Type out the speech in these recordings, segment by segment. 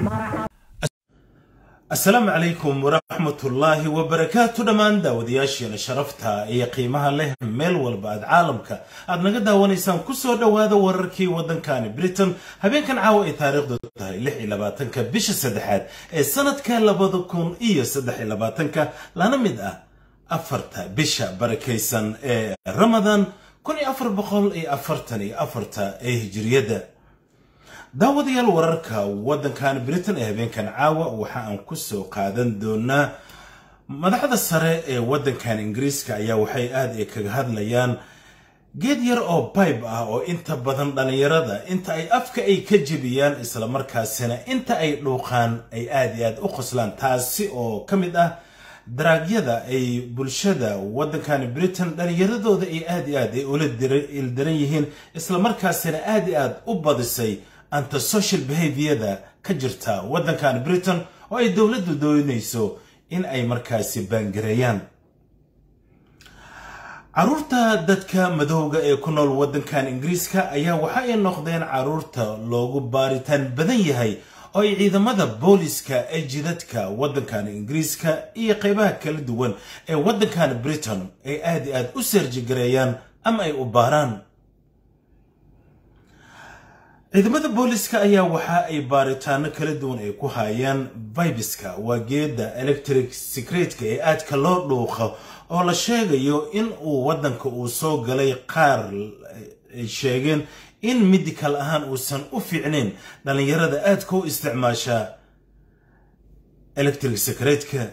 asalaamu calaykum waraxmatullaahi wabarakaatu dhammaan daawadayaasheena sharafta iyo qiimaha leh meel walba aad caalamka aad naga daawanaysaan kusoo dhowaada wararkii waddankani britain habeenkan caawa ay taariikhdu tahay lix iyo labaatanka bisha saddexaad ee sanadka labada kun iyo saddex iyo labaatanka lana mid ah afarta bisha barakaysan ee ramadaan kun iyo afar boqol iyo afartan iyo afarta ee hijiriyadda daawadayaal wararka waddankan britain ee habeenkan caawa waxa aan kusoo qaadan doonaa madaxda sare ee waddankan ingiriiska ayaa waxay aad ay kaga hadlayaan geed yar oo bibe ah oo inta badan dhallinyarada inta ay afka ay ka jebiyaan islamarkaasina inta ay dhuuqaan ay aad iyo aad u qoslaan taasi oo ka mid ah daraagyada ay bulshada waddankan britain dhallinyaradooda ay aad iyo aad ay ula ildaran yihiin islamarkaasina aad iyo aad u badisay antisocial behaviorda ka jirta waddankan britain oo ay dowladdu doonayso in ay markaasi baangareeyaan caruurta dadka madowga ee ku nool waddankan ingiriiska ayaa waxa ay noqdeen caruurta loogu baaritaan badan yahay oo ay ciidamada booliska ee jidadka waddankan ingiriiska iyo qeybaha kala duwan ee waddankan britain ay aad i aad u seerjigareeyaan ama ay u baaraan ciidamada booliska ayaa waxa ay baaritaano kala duwan ay ku hayaan vibiska waa geeda electric secretka ee aadka loo dhuuqo oo la sheegayo in uu waddanka uu soo galay qaar ay sheegeen in medical ahaan uusan u fiicnayn dhallinyarada aadka u isticmaasha electric secretka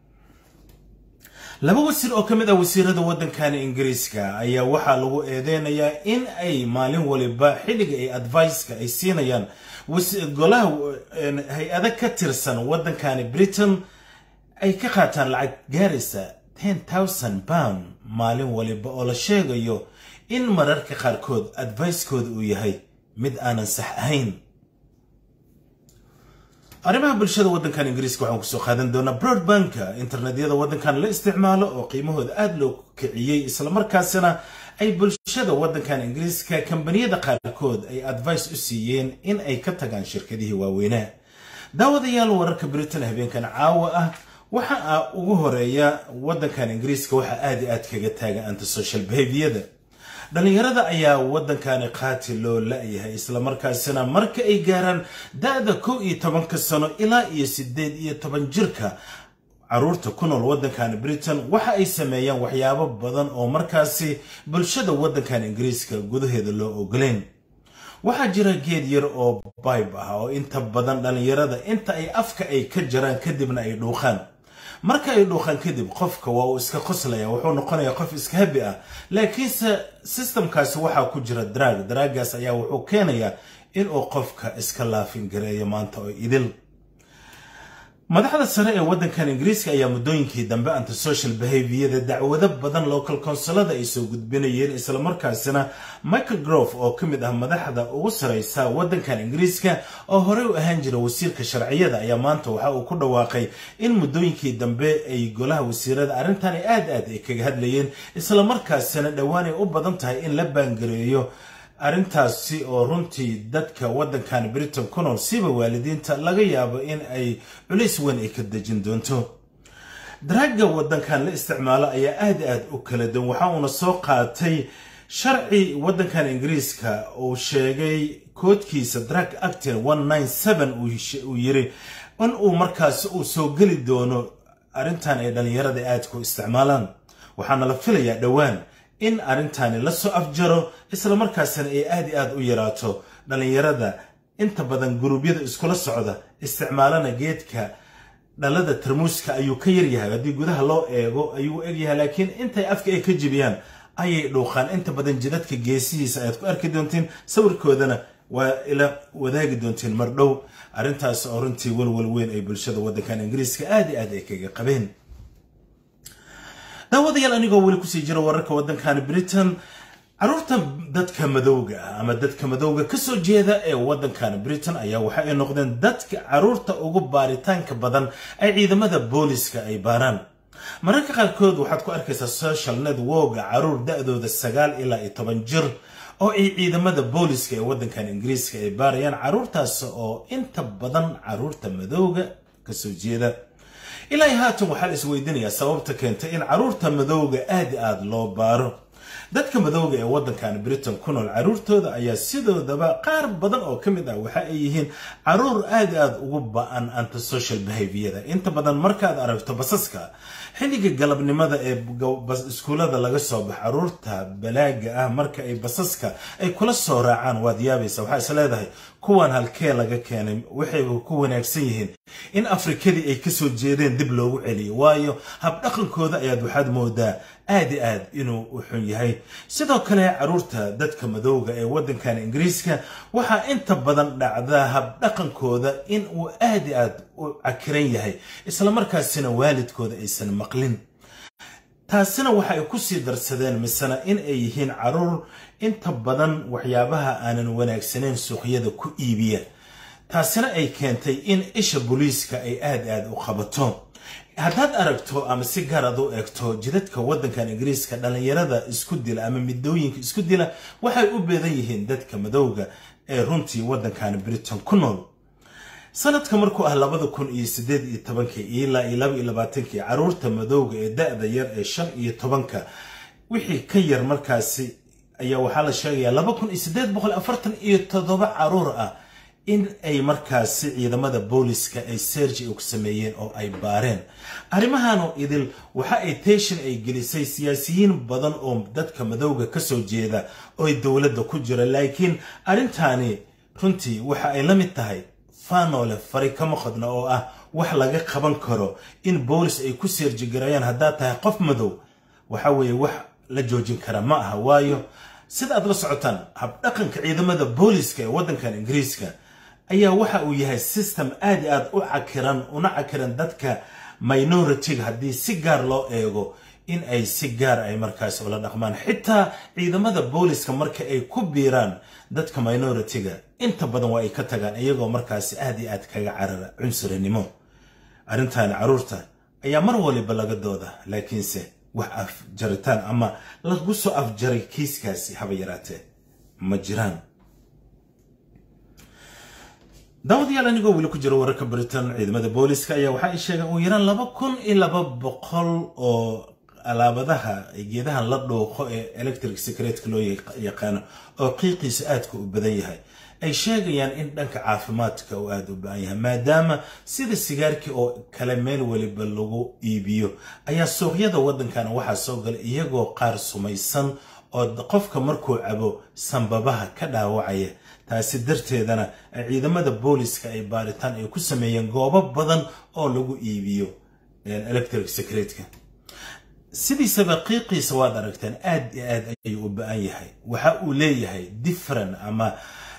laba wasiir oo ka mid ah wasiirada waddankani ingiriiska ayaa waxaa lagu eedeynayaa in ay maalin waliba xilliga ay adviceka ay siinayaan golaha hay-ada ka tirsan waddankani britain ay ka qaataan lacag gaaraysa ten thousand pound maalin waliba oo la sheegayo in mararka qaarkood advicekooda uu yahay mid aanan sax ahayn arrimaha bulshada waddankan ingiriiska waxaan kusoo qaadan doonaa broadbanka internetyada waddankan la isticmaalo oo qiimahooda aada loo kiciyey islamarkaasina ay bulshada waddankan ingiriiska kambaniyada qaarkood ay advice u siiyeen in ay ka tagaan shirkadihii waaweynaa daawadayaal wararka britain habeenkan caawa ah waxa ugu horeeya waddankan ingiriiska waxaa aada i aad kaga taagan antisocial behaviorda dhallinyarada ayaa waddankani qaati loo la-yahay islamarkaasina marka ay gaaraan da-da kow iyo tobanka sano ilaa iyo siddeed iyo toban jirka caruurta ku nool waddankan britain waxa ay sameeyaan waxyaabo badan oo markaasi bulshada waddankan ingiriiska gudaheeda loo ogoleyn waxaa jira geed yar oo bibe ah oo inta badan dhallinyarada inta ay afka ay ka jaraan kadibna ay dhuuqaan marka ay dhuuqaan kadib qofka waa uu iska qoslaya wuxuu noqonayaa qof iska habi ah laakiinse systemkaasi waxaa ku jira daraag daraagaas ayaa wuxuu keenayaa inuu qofka iska laafin gareeyo maanta oo idil madaxda sare ee waddankan ingiriiska ayaa muddooyinkii dambe antisocial behaviorda dacwado badan local consolada ay soo gudbinayeen islamarkaasina michael grove oo ka mid ah madaxda ugu sareysa waddankan ingiriiska oo horey u ahaan jira wasiirka sharciyada ayaa maanta waxa uu ku dhawaaqay in muddooyinkii dambe ay golaha wasiirada arrintan aad aad ay kaga hadlayeen islamarkaasina dhowaan ay u badan tahay in la baangareeyo arrintaasi oo runtii dadka waddankan britain ku nool siba waalidiinta laga yaabo in ay culays weyn ay ka dejin doonto daraaga waddankan la isticmaalo ayaa aad aad u kala duwan waxa uuna soo qaatay sharci waddankan ingiriiska uu sheegay koodkiisa drag actin uu yiri in uu markaasi uu soo geli doono arrintan ay dhallinyarada aadka u isticmaalaan waxaana la filayaa dhowaan in arrintani la soo afjaro islamarkaasina ay aad i aad u yaraato dhallinyarada inta badan guruubyada iskula socda isticmaalana geedka dhalada tarmuuska ayuu ka yaryahay haddii gudaha loo eego ayuu egyahay laakiin intay afka ay ka jibiyaan ayay dhuuqaan inta badan jidadka geesihiisa ayaad ku arki doontiin sawirkoodana waa ila wadaagi doontiin mar dhow arrintaas oo runtii walwal weyn ay bulshada waddankan ingiriiska aad i aad ay kaga qabeen daawadayaal anigoo weli kusii jira wararka waddankan britain caruurta dadka madowga ah ama dadka madowga kasoo jeeda ee waddankan britain ayaa waxa ay noqdeen dadka caruurta ugu baaritaanka badan ay ciidamada booliska ay baaraan mararka qaarkood waxaad ku arkaysaa social networka caruur da-dooda sagaal ilaa iyo toban jir oo ay ciidamada booliska ee waddankan ingiriiska ay baarayaan carruurtaas oo inta badan carruurta madowga kasoo jeeda ilaa haatan waxaa la isweydiinayaa sababta keentay in carruurta madowga aad aada loo baaro dadka madowga ee waddankan britain ku nool carruurtooda ayaa sidoodaba qaar badan oo ka mid ah waxa ay yihiin carruur aad aada ugu ba-an antisocial behaviorda inta badan markaad aragto basaska xilliga galabnimada ee iskuullada laga soo bax carruurta balaaga ah marka ay basaska ay kula soo raacaan waad yaabaysa waxaa is leedahay kuwan halkee laga keenay waxay ku wanaagsan yihiin in afrikadii ay kasoo jeedeen dib loogu celiyo waayo habdhaqankooda ayaad waxaad moodaa aad i aad inuu u xun yahay sidoo kale carruurta dadka madowga ee waddankan ingiriiska waxaa inta badan dhacdaa habdhaqankooda in uu aad i aad u cakiran yahay islamarkaasina waalidkooda aysan maqlin taasina waxa ay kusii darsadeen misena in ay yihiin carruur inta badan waxyaabaha aanan wanaagsanayn suuqyada ku iibiya taasina ay keentay in isha booliiska ay aad aad u qabato haddaad aragto ama si gaar aad u eegto jidadka waddankan ingiriiska dhallinyarada isku dila ama midooyinka isku dila waxay u beedan yihiin dadka madowga ee runtii waddankan britain ku nool sanadka markuu ah labada kun iyo sideed iyo tobanka ilaa iyo laba iyo labaatankii carruurta madowga ee da-da yar ee shan iyo tobanka wixii ka yar markaasi ayaa waxaa la sheegayaa laba kun iyo sideed boqol afartan iyo toddoba carruur ah in ay markaasi ciidamada booliska ay serji ku sameeyeen oo ay baareen arrimahanoo idil waxa ay teeshin ay gelisay siyaasiyiin badan oo dadka madowga kasoo jeeda oo ay dowladda ku jira laakiin arrintaani runtii waxa ay la mid tahay faanoole fari kama qodna oo ah wax laga qaban karo in boolis ay ku seerjigarayaan haddaad tahay qof madow waxa weeye wax la joojin kara ma aha waayo sida aad la socotaan habdhaqanka ciidamada booliska ee waddankan ingiriiska ayaa waxa uu yahay system aad i aad u cakiran una cakiran dadka minoritiga haddii si gaar loo eego in ay si gaar ay markaas ula dhaqmaan xitaa ciidamada booliska marka ay ku biiraan dadka minoritiga inta badan waa ay ka tagaan iyagoo markaasi aad i aad kaga carara cunsurinimo arrintan carruurta ayaa mar waliba laga dooda laakiinse wax afjaritaan ama lagu soo afjaray kiiskaasi haba yaraatee ma jiraan daawadayaal anigoo weli ku jira wararka britain ciidamada booliska ayaa waxa ay sheegeen uu yaraan laba kun iyo laba boqol oo alaabadaha geedahan la dhuuqo ee electric secretka loo yaqaano oo qiiqiisa aadka u badan yahay ay sheegayaan in dhanka caafimaadka uu aada u baahan yahay maadaama sida sigaarkii oo kale meel weliba lagu iibiyo ayaa suuqyada waddankana waxaa soo galay iyagoo qaar sumaysan oo qofka markuu cabo sanbabaha ka dhaawacaya taasi darteedana ciidamada booliska ay baaritaan ay ku sameeyeen goobo badan oo lagu iibiyo electric secretka sidiisaba qiiqiisa waad aragteen aad iyo aad ayuu u ba-an yahay waxa uu leeyahay different ama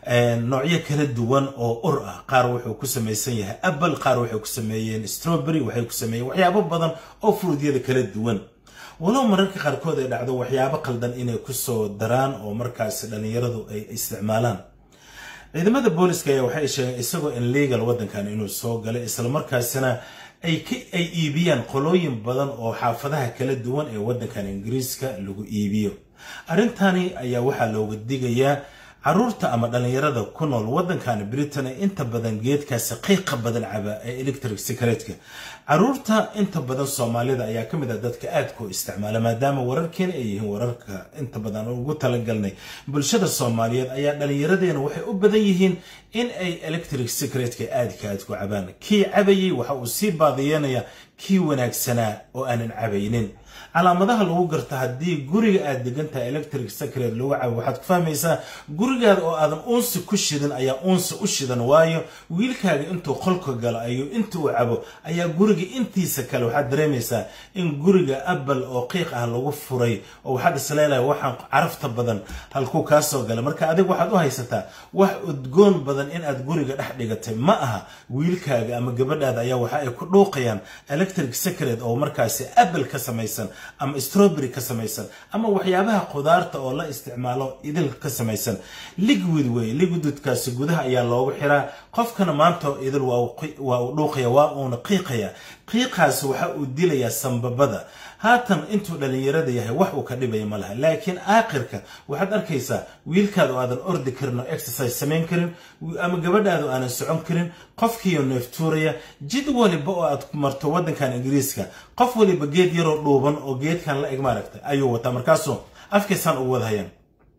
noocyo kala duwan oo ur ah qaar wuxuu ku samaysan yahay apple qaar waxay ku sameeyeen strawberry waxay ku sameeyeen waxyaabo badan oo fruudyada kala duwan walow mararka qaarkood ay dhacdo waxyaabo qaldan inay kusoo daraan oo markaasi dhallinyaradu ay isticmaalaan ciidamada booliska ayaa waxay sheegeen isagoo in legal waddankan inuu soo galay islamarkaasina ay iibiyaan qolooyin badan oo xaafadaha kala duwan ee waddankan ingiriiska lagu iibiyo arrintani ayaa waxaa looga digayaa carruurta ama dhallinyarada ku nool waddankan britain ee inta badan geedkaasi qiiqa badan caba ee electric secretka carruurta inta badan soomaalida ayaa ka mid ah dadka aadka u isticmaala maadaama wararkeena ay yihiin wararka inta badan ugu talagalnay bulshada soomaaliyeed ayaa dhallinyaradeena waxay u badan yihiin in ay electric secretka aadka aad ku cabaan kii cabayay waxa uu sii baadiyeenaya kii wanaagsanaa oo aanan cabaynin calaamadaha lagu garta haddii guriga aad degan tahay electric secret lagu cabo waxaad ku fahmaysaa gurigaada oo aadan uunsi ku shidan ayaa uunsi u shidan waayo wiilkaaga intuu qolka galo ayuu inta uu cabo ayaa guriga intiisa kale waxaad dareemaysaa in guriga apple oo qiiq ah lagu furay oo waxaad isleelahay waxaan carafta badan halkuu kaa soo gala marka adig waxaad u haysataa wax udgoon badan in aad guriga dhex dhigatay ma aha wiilkaaga ama gabadhaada ayaa waxa ay ku dhuuqayaan electric secret oo markaasi apple ka samaysan ama strawberry ka samaysan ama waxyaabaha khudaarta oo la isticmaalo idil ka samaysan liquid wey liquidkaasi gudaha ayaa loogu xiraa qofkana maanta idil waa uu dhuuqaya waa uuna qiiqaya qiiqaasi waxa uu dilayaa sambabada haatan intuu dhalinyarada yahay wax uu ka dhibaya ma laha laakiin aakhirka waxaad arkaysaa wiilkaada oo aadan ordi karin oo exercise samayn karin ama gabadhaada oo aanan socon karin qofkiiyo neeftuuraya jid waliba oo aad marto waddankan ingiriiska qof waliba geed yaroo dhuuban oo geedkan la eg maaragtay ayuu wataa markaasuu afkaysaan ugu wada hayaan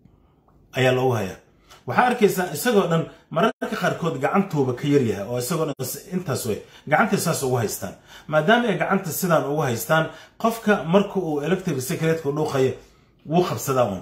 ayaa loogu hayaa waxaa arkaysaa isagoo dhan mararka qaarkood gacantuuba ka yaryahay oo isagoo dhan intaas wey gacantay saas ugu haystaan maadaama ay gacanta sidaan ugu haystaan qofka marka uu electric secretka dhuuqayo wuu qabsadaa un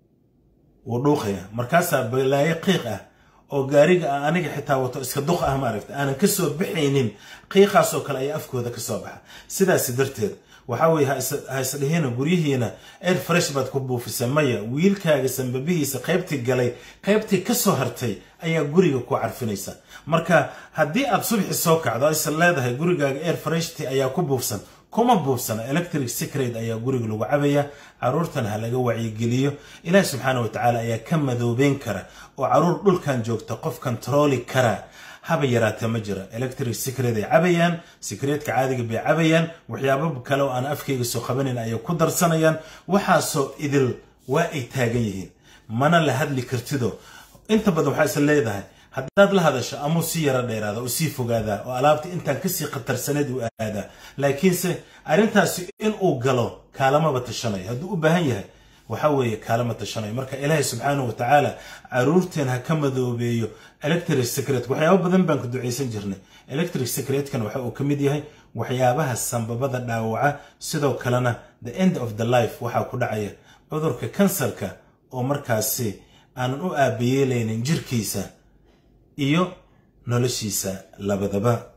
wuu dhuuqaya markaasaa balaayo qiiq ah oo gaariga ah aniga xitaa wato iska duq ah maaragta aanan kasoo baxaynin qiiqaasoo kale ayaa afkooda kasoo baxa sidaasi darteed waxaa weye ha isdhihina guryihiina air fresh baad ku buufisa maya wiilkaaga sambabihiisa qaybtii galay qaybtii kasoo hartay ayaa guriga ku carfinaysa marka haddii aad subxi soo kacdo aysa leedahay gurigaaga air freshti ayaa ku buufsan kuma buufsana electric secret ayaa guriga lagu cabaya caruurtan ha laga wacyigeliyo ilaahi subxaana wa tacaala ayaa ka madoobeyn kara oo caruur dhulkan joogta qof kontarooli kara haba yaraatee ma jira electric secret ay cabayaan secretka caadiga bay cabayaan waxyaabo kale oo aan afkayga soo qabanayn ayay ku darsanayaan waxaasoo idil waa ay taagan yihiin mana la hadli kartido inta badan waxaa isla leedahay haddaad la hadasho amuu si yaro dheeraada oo sii fogaadaa oo alaabta intaan kasii khatarsaneed u aadaa laakiinse arrintaasi inuu galo kaalamaba tashanayo hadduu u baahan yahay waxa weeye kaalama tashanayo marka ilaahay subxaanahu wa tacaala caruurteen ha ka madoobeeyo electric secret waxyaabo badan baan ku ducaysan jirnay electric secretkan waxa uu ka mid yahay waxyaabaha sambabada dhaawaca sidoo kalena the end of the life waxaa ku dhacaya cudurka kansarka oo markaasi aanan u aabayeelaynin jirkiisa iyo noloshiisa labadaba